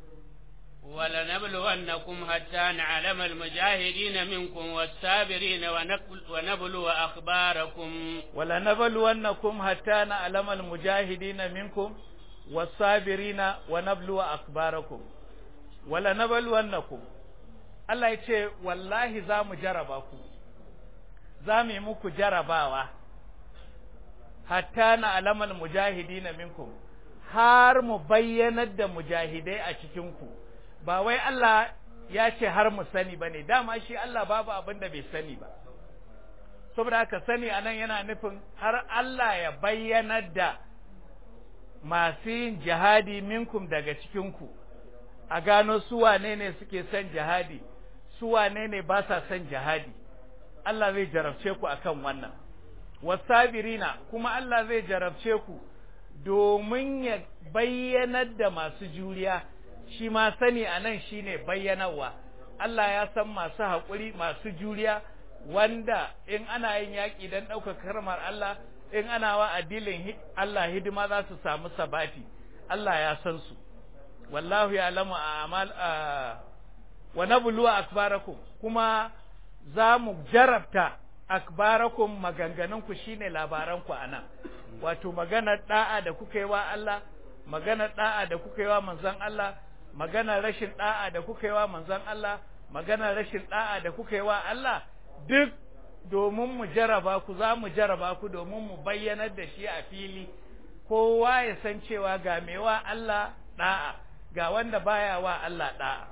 ولنبلونكم حتى نعلم المجاهدين منكم والصابرين ونبلو أخباركم ولنبلونكم حتى نعلم المجاهدين منكم والصابرين ونبلو أخباركم ولنبلونكم Allah ya ce wallahi za mu jaraba ku za mu yi muku jarabawa hatta na alamal mujahidina minkum har mu bayyanar da mujahidai a cikinku ba wai Allah ya ce har mu sani ba ne dama shi Allah babu abin da bai sani ba saboda haka sani anan yana nufin har Allah ya bayyanar da masu yin jihadi minkum daga cikinku a gano su wane ne suke son jihadi su wane ne ba sa son jihadi Allah zai jarabce ku akan wannan wasabirina kuma Allah zai jarabce ku domin ya bayyanar da masu juriya shi ma sani a nan shi ne bayyanarwa Allah ya san masu haƙuri masu juriya wanda in ana yin yaƙi don ɗaukar karmar Allah in ana wa addinin Allah hidima za su samu sabati Allah ya san su wallahu ya lamu a amal wa nabluwa akbarakum kuma za mu jarabta akbarakum maganganunku shine labaranku anan wato maganar da'a da kuka yi wa Allah maganar da'a da kuka yi wa manzon Allah maganar rashin da'a da kuka yi wa manzon Allah maganar rashin da'a da kuka yi wa Allah duk domin mu jaraba ku za mu jaraba ku domin mu bayyanar da shi a fili kowa ya san cewa ga mewa Allah da'a ga wanda baya wa Allah da'a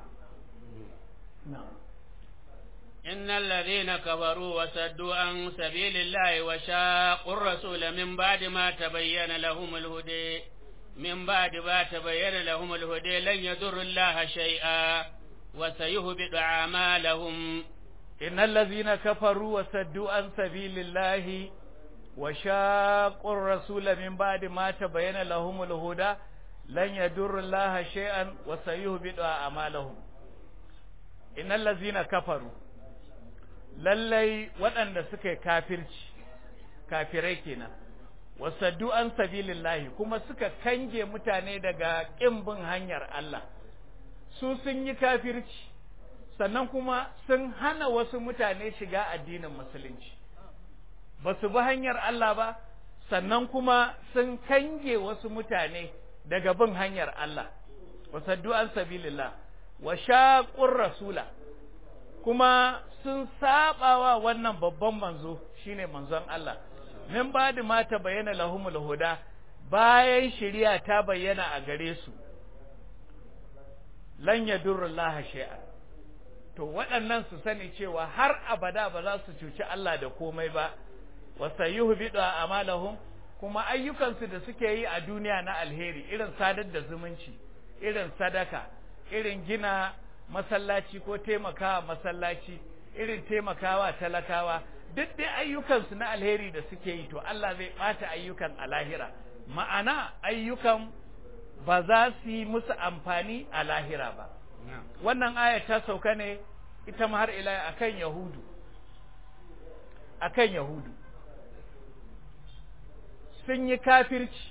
إن الذين كفروا وصدوا عن سبيل الله وشاقوا الرسول من بعد ما تبين لهم الهدى من بعد ما تبين لهم الهدى لن يضر الله شيئا وسيهبط أعمالهم إن الذين كفروا وصدوا عن سبيل الله وشاقوا الرسول من بعد ما تبين لهم الهدى لن يضر الله شيئا وسيهبط أعمالهم إن الذين كفروا lallai waɗanda suka yi kafirci kafirai kenan wasaddu an sabilillahi kuma suka kange mutane daga ƙin bin hanyar Allah su sun yi kafirci sannan kuma sun hana wasu mutane shiga addinin musulunci ba su bi hanyar Allah ba sannan kuma sun kange wasu mutane daga bin hanyar Allah wasaddu an sabilillah wa shaqur rasula kuma sun sabawa wannan babban manzo shine manzon Allah min bada ma ta bayyana lahumul huda bayan shari'a ta bayyana a gare su lan yadurrullaha shay'a to waɗannan su sani cewa har abada ba za su cuci Allah da komai ba wasayuhbidu amalahum kuma ayyukansu da suke yi a duniya na alheri irin sadar da zumunci irin sadaka irin gina masallaci ko taimakawa masallaci irin taimakawa talakawa duk dai ayyukansu na alheri da suke yi to Allah zai ɓata ayyukan a lahira ma'ana ayyukan ba za su yi musu amfani a lahira ba wannan aya ta sauka ne ita ma har ila akan yahudu akan yahudu sun yi kafirci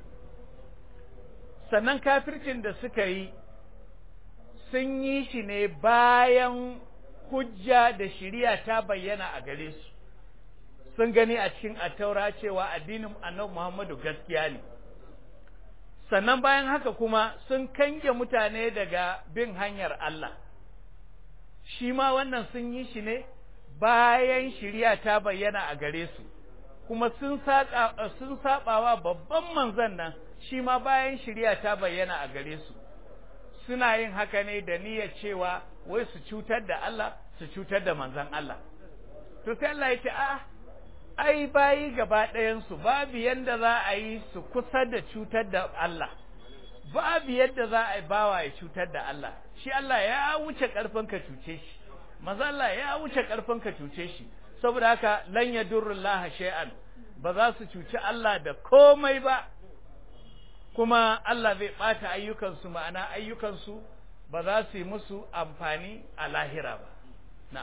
sannan kafircin da suka yi sun yi shi ne bayan hujja da shiriya ta bayyana a gare su sun gani a cikin attaura cewa addinin annabi Muhammadu gaskiya ne sannan bayan haka kuma sun kange mutane daga bin hanyar Allah shi ma wannan sun yi shi ne bayan shiriya ta bayyana a gare su kuma sun sun sabawa babban manzon nan shi ma bayan shiriya ta bayyana a gare su suna yin haka ne da niyyar cewa wai su cutar da Allah su cutar da manzon Allah to sai Allah ya ce a ai bayi gaba ɗayan su babu yanda za a yi su kusa da cutar da Allah babu yadda za a yi bawa ya cutar da Allah shi Allah ya wuce karfin ka cuce shi manzon Allah ya wuce karfin ka cuce shi saboda haka lan yadurrullaha shay'an ba za su cuci Allah da komai ba kuma Allah zai ɓata ayyukansu ma'ana ayyukansu ba za su yi musu amfani a lahira ba na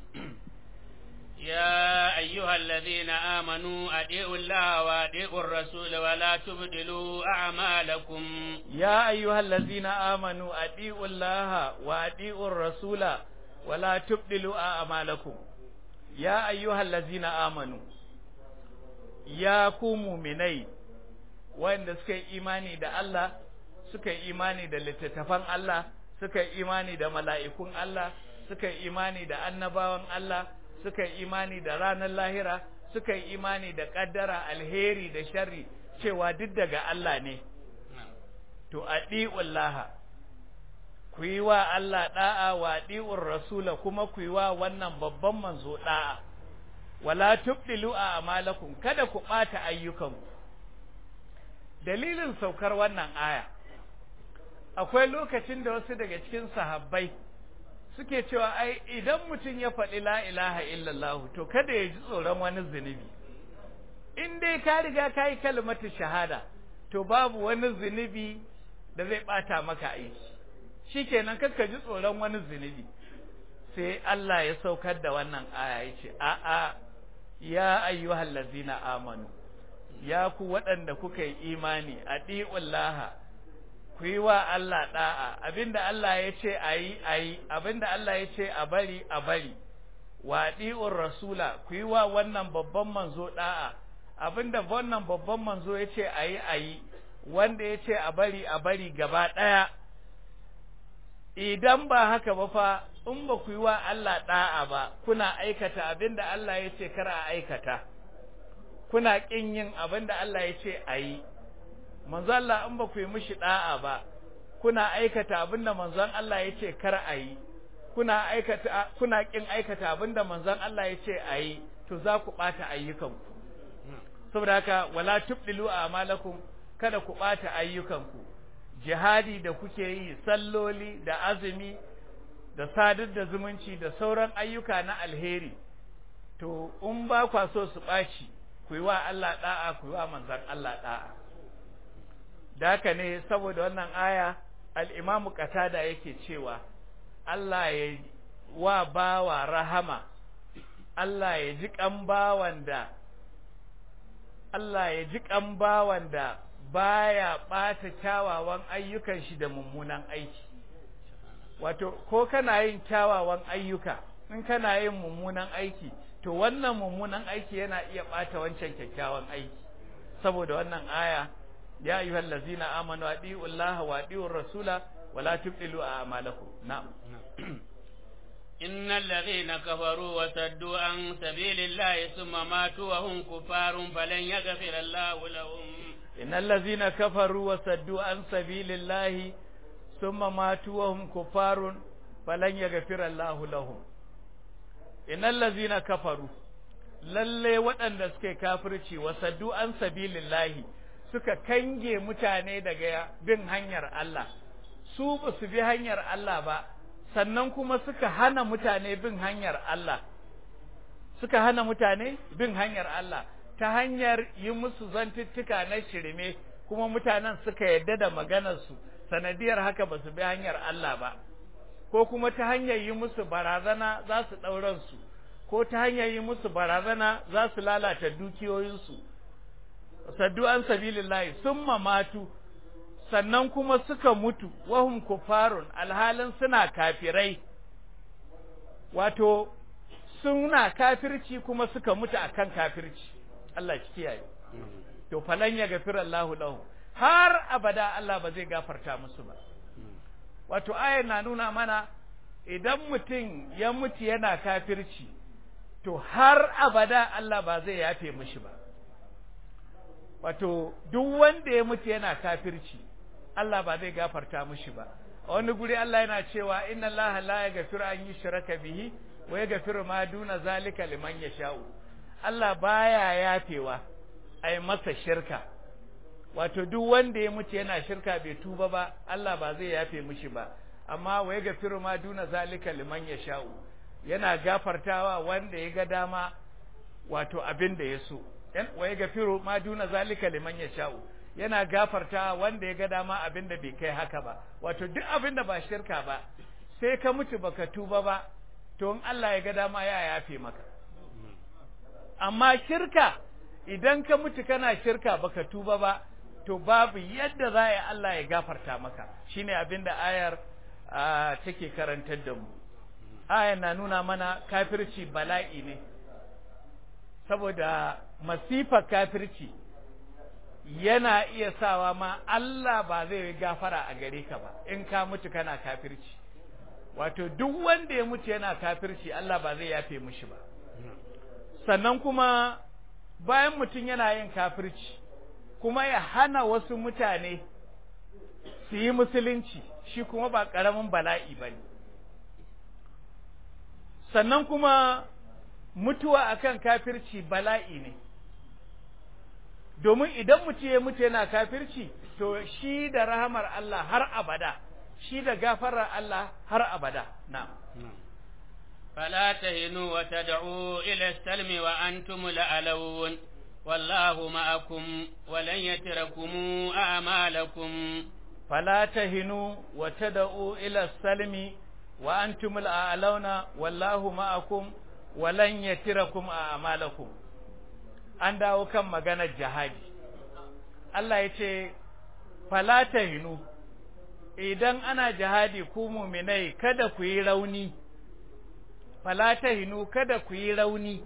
يا أيها الذين آمنوا أطيعوا الله وأطيعوا الرسول ولا تبدلوا أعمالكم يا أيها الذين آمنوا أطيعوا الله وأطيعوا الرسول ولا تبدلوا أعمالكم يا أيها الذين آمنوا يا كومو مني wanda suka yi imani da Allah suka yi imani da littattafan Allah suka yi imani da mala'ikun Allah suka yi imani da annabawan Allah suka yi imani da ranar lahira suka yi imani da ƙaddara alheri da sharri cewa duk daga Allah ne to laha ku yi wa Allah da'a wa ɗi'ur rasula kuma ku yi wa wannan babban manzo da'a wala tubdilu a amalakum kada ku ɓata ayyukanku dalilin saukar wannan aya akwai lokacin da wasu daga cikin sahabbai suke cewa ai idan mutum ya faɗi la ilaha illallah to kada ya ji tsoron wani zunubi in dai ka riga ka yi kalmatu shahada to babu wani zunubi da zai ɓata maka aiki shikenan kakka ji tsoron wani zunubi sai Allah ya saukar da wannan aya ya ce a'a ya ayyuhal ladzina amanu ya ku waɗanda kuka yi imani a ɗi'ullaha ku yi wa Allah ɗa'a abinda Allah ya ce a yi a yi abinda Allah ya ce a bari a bari wa ɗi'ur rasula ku yi wa wannan babban manzo ɗa'a abinda wannan babban manzo ya ce a yi a yi wanda ya ce a bari a bari gaba ɗaya idan ba haka ba fa in ba ku yi wa Allah ɗa'a ba kuna aikata abinda Allah ya ce kar a aikata kuna ƙin yin abinda Allah ya ce a yi manzo Allah in ba ku yi mishi ɗa'a ba kuna aikata abinda manzon Allah ya ce kar a yi kuna aikata kuna kin aikata abinda manzon Allah ya ce a yi to za ku ɓata ayyukanku saboda haka wala tubdilu a'malakum kada ku ɓata ayyukanku jihadi da kuke yi salloli da azumi da sadar da zumunci da sauran ayyuka na alheri to in ba kwa so su ɓaci ku yi wa Allah da'a ku yi wa manzon Allah da'a da haka ne saboda wannan aya al-imamu qatada yake cewa Allah ya wa bawa rahama, Allah ya ji ƙan bawan da, Allah ya ji ƙan bawan da baya ɓata kyawawan ayyukan shi da mummunan aiki. Wato, ko kana yin kyawawan ayyuka, in kana yin mummunan aiki, to wannan mummunan aiki yana iya ɓata wancan kyakkyawan aiki. Saboda wannan aya, ya ayyuhal lazina amanu adi'ullaha wa adi'ur rasula ولا تبطلوا أعمالكم نعم إن الذين كفروا وصدوا عن سبيل الله ثم ماتوا وهم كفار فلن يغفر الله لهم إن الذين كفروا وصدوا عن سبيل الله ثم ماتوا وهم كفار فلن يغفر الله لهم إن الذين كفروا lalle waɗanda suke kafirci wa saddu an sabilillahi suka kange mutane daga bin hanyar Allah su ba su bi hanyar Allah ba sannan kuma suka hana mutane bin hanyar Allah suka hana mutane bin hanyar Allah ta hanyar yi musu zantuttuka na shirme kuma mutanen suka yadda da maganarsu sanadiyar haka ba su bi hanyar Allah ba ko kuma ta hanyar yi musu barazana za su ɗauransu ko ta hanyar yi musu barazana za su lalata dukiyoyinsu saddu an sabilillahi summa matu sannan kuma suka mutu wahum kufarun alhalin suna kafirai wato suna kafirci kuma suka mutu akan kafirci Allah shi kiyaye to falan ya gafira Allahu lahu har abada Allah ba zai gafarta musu ba wato ayar na nuna mana idan mutum ya mutu yana kafirci to har abada Allah ba zai yafe mishi ba wato duk wanda ya mutu yana kafirci Allah ba zai gafarta mushi ba a wani guri Allah yana cewa inna Allah la yaghfiru an yushraka bihi wa yaghfiru ma duna zalika liman yasha'u Allah baya yafewa ai masa shirka wato duk wanda ya mutu yana shirka bai tuba ba Allah ba zai yafe mushi ba amma wa yaghfiru ma duna zalika liman yasha'u yana gafartawa wanda ya ga dama wato abin da ya so wa yaghfiru ma duna zalika liman yasha'u yana gafarta wanda ya ga dama abin da bai kai haka ba wato duk abin da ba shirka ba sai ka mutu baka tuba ba to in Allah ya ga dama ya yafe maka amma shirka idan ka mutu kana shirka baka tuba ba to babu yadda za a Allah ya gafarta maka shine abin da ayar take karantar da mu ayar na nuna mana kafirci bala'i ne saboda masifar kafirci yana iya sawa ma Allah ba zai gafara a gare ka ba in ka mutu kana kafirci wato duk wanda ya mutu yana kafirci Allah ba zai yafe mishi ba sannan kuma bayan mutum yana yin kafirci kuma ya hana wasu mutane su yi musulunci shi kuma ba ƙaramin bala'i ba ne sannan kuma mutuwa akan kafirci bala'i ne domin idan mutum ya mutu yana kafirci to shi da rahamar Allah har abada shi da gafarar Allah har abada na فلا تهنوا وتدعوا إلى السلم وأنتم الأعلون والله معكم ولن يتركم أعمالكم فلا تهنوا وتدعوا إلى السلم وأنتم الأعلون والله معكم ولن يتركم أعمالكم an dawo kan maganar jihadi Allah ya ce fala tahinu idan ana jihadi ku muminai kada ku yi rauni fala tahinu kada ku yi rauni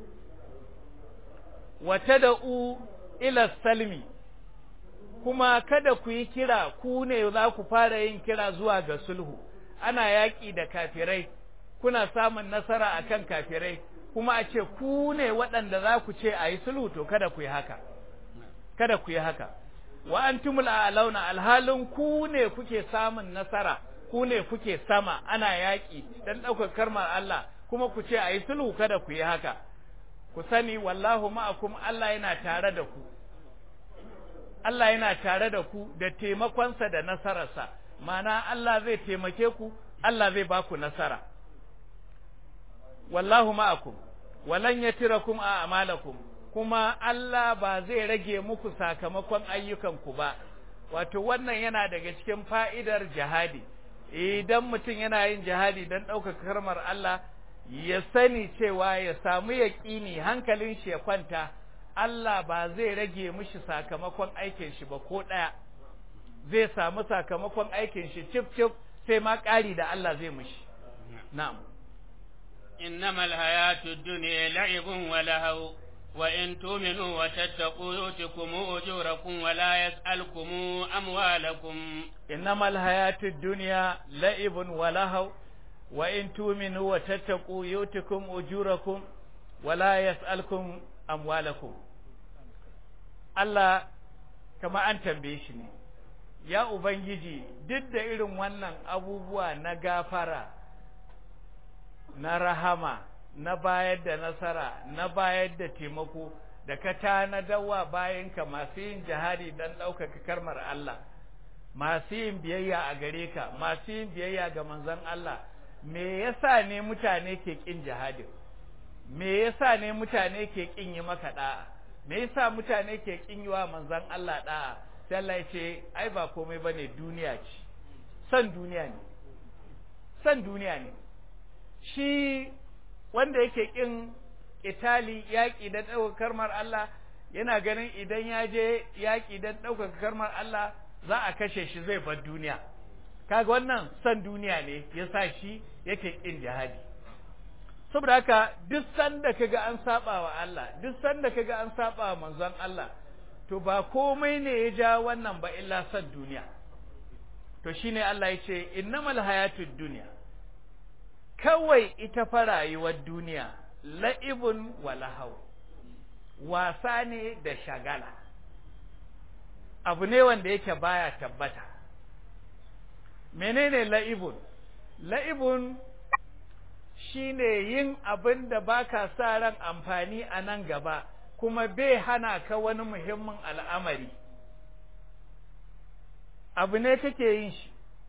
wa tad'u ila salmi kuma kada ku yi kira ku ne za ku fara yin kira zuwa ga sulhu ana yaƙi da kafirai kuna samun nasara akan kafirai kuma a ce ku ne waɗanda za ku ce a yi sulhu to kada ku yi haka kada ku yi haka wa antumul a'launa alhalin ku ne kuke samun nasara ku ne kuke sama ana yaƙi dan ɗaukar karmar Allah kuma ku ce a yi sulhu kada ku yi haka ku sani wallahu ma'akum Allah yana tare da ku Allah yana tare da ku da taimakonsa da nasararsa mana Allah zai taimake ku Allah zai ba ku nasara wallahu ma'akum walan yatirakum a amalakum kuma Allah ba zai rage muku sakamakon ayyukanku ba wato wannan yana daga cikin fa'idar jihadi idan mutum yana yin jihadi don ɗaukaka karmar Allah ya sani cewa ya samu yaƙini hankalin shi ya kwanta Allah ba zai rage mishi sakamakon aikin shi ba ko ɗaya zai samu sakamakon aikin shi cif cif sai ma ƙari da Allah zai mishi na'am إنما الحياة الدنيا لعب ولهو وإن تؤمنوا وتتقوا يؤتكم أجوركم ولا يسألكم أموالكم إنما الحياة الدنيا لعب ولهو وإن تؤمنوا وتتقوا يؤتكم أجوركم ولا يسألكم أموالكم Allah kama an tambaye shi ne ya ubangiji duk da irin wannan abubuwa na gafara na rahama na bayar da nasara na bayar da taimako da ka tanadawa bayanka masu yin jihadi don ɗaukaka karmar Allah masu yin biyayya a gare ka masu yin biyayya ga manzon Allah me yasa ne mutane ke ƙin jihadin me yasa ne mutane ke ƙin yi maka da'a me yasa mutane ke ƙin yi wa manzon Allah da'a sai Allah ya ce ai ba komai bane duniya ce san duniya ne san duniya ne shi wanda yake ƙin itali yaƙi don ɗaukar karmar Allah yana ganin idan ya je yaƙi don ɗaukar karmar Allah za a kashe shi zai bar duniya kaga wannan san duniya ne ya sa shi yake ƙin jihadi saboda haka duk sanda kaga an saba wa Allah duk sanda kaga an saba wa manzon Allah to ba komai ne ya ja wannan ba illa san duniya to shine Allah ya ce innamal hayatud dunya kawai ita fa rayuwar duniya la'ibun wa lahaw wasa ne da shagala abu ne wanda yake baya tabbata menene la'ibun la'ibun shine yin abin da baka sa ran amfani a nan gaba kuma bai hana ka wani muhimmin al'amari abu ne kake yin shi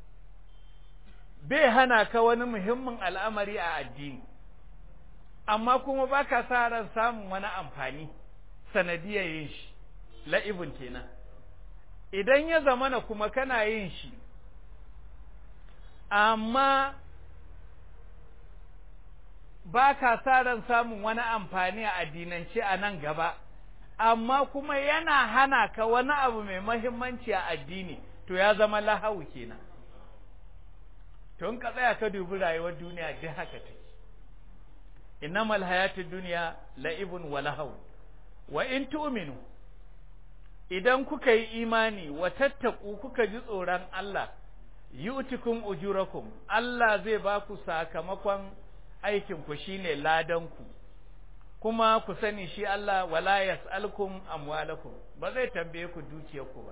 bai hana ka wani muhimmin al'amari a addini amma kuma baka sa ran samun wani amfani sanadiyar yin shi la'ibun kenan idan ya zamana kuma kana yin shi amma ba ka sa ran samun wani amfani a addinance a nan gaba amma kuma yana hana ka wani abu mai mahimmanci a addini to ya zama lahawu kenan to in ka tsaya ka dubi rayuwar duniya duk haka take innamal hayatud dunya la'ibun wa lahaw wa in tu'minu idan kuka yi imani wa tattaku kuka ji tsoron Allah yu'tikum ujurakum Allah zai ba ku sakamakon aikin ku shine ladan ku kuma ku sani shi Allah wala yas'alkum amwalakum ba zai tambaye ku dukiyar ku ba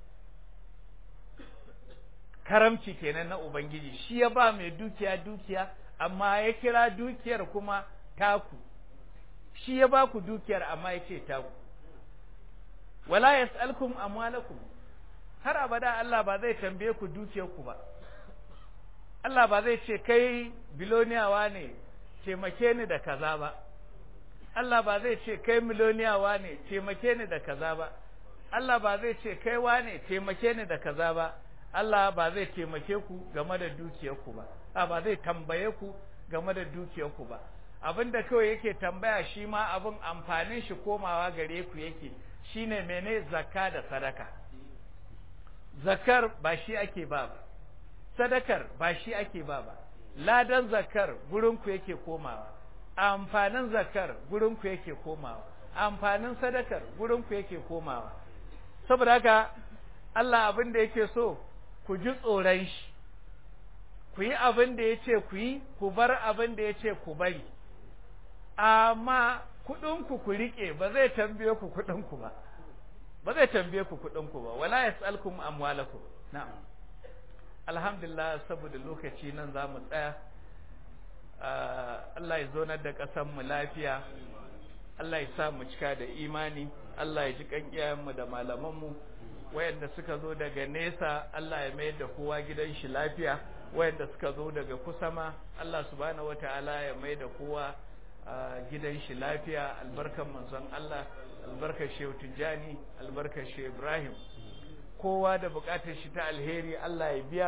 karamci kenan na ubangiji shi ya ba mai dukiya dukiya amma ya kira dukiyar kuma taku shi ya ba ku dukiyar amma ya ce taku wala yas'alkum amwalakum har abada Allah ba zai tambaye ku dukiyar ku ba Allah ba zai ce kai biloniyawa ne taimake ni da kaza ba Allah ba zai ce kai miloniyawa ne taimake ni da kaza ba Allah ba zai ce kai wane taimake ni da kaza ba Allah ba zai taimake ku game da dukiyar ku ba a ba zai tambaye ku game da dukiyar ku ba abinda kawai yake tambaya shi ma abin amfanin shi komawa gare ku yake shine mene zakka da sadaka zakar ba shi ake ba ba sadakar ba shi ake ba ba ladan zakar gurin ku yake komawa amfanin zakar gurin ku yake komawa amfanin sadakar gurin ku yake komawa saboda haka Allah abin da yake so ku ji tsoron shi ku yi abin da ya ce ku yi ku bar abin da ya ce ku bari amma kuɗinku ku riƙe ba zai tambaye ku kuɗinku ba ba zai tambaye ku kuɗinku ba wala yas'alkum amwalakum na'am alhamdulillah saboda lokaci nan za mu tsaya Allah ya zonar da ƙasar mu lafiya Allah ya sa mu cika da imani Allah ya ji kan iyayenmu da malamanmu wayanda suka zo daga nesa Allah ya mayar da kowa gidan shi lafiya wayanda suka zo daga kusa ma Allah subhanahu wataala ya mayar da kowa gidan shi lafiya albarkan manzon Allah albarkar Shehu Tijjani albarkar Shehu Ibrahim kowa da bukatar shi ta alheri Allah ya biya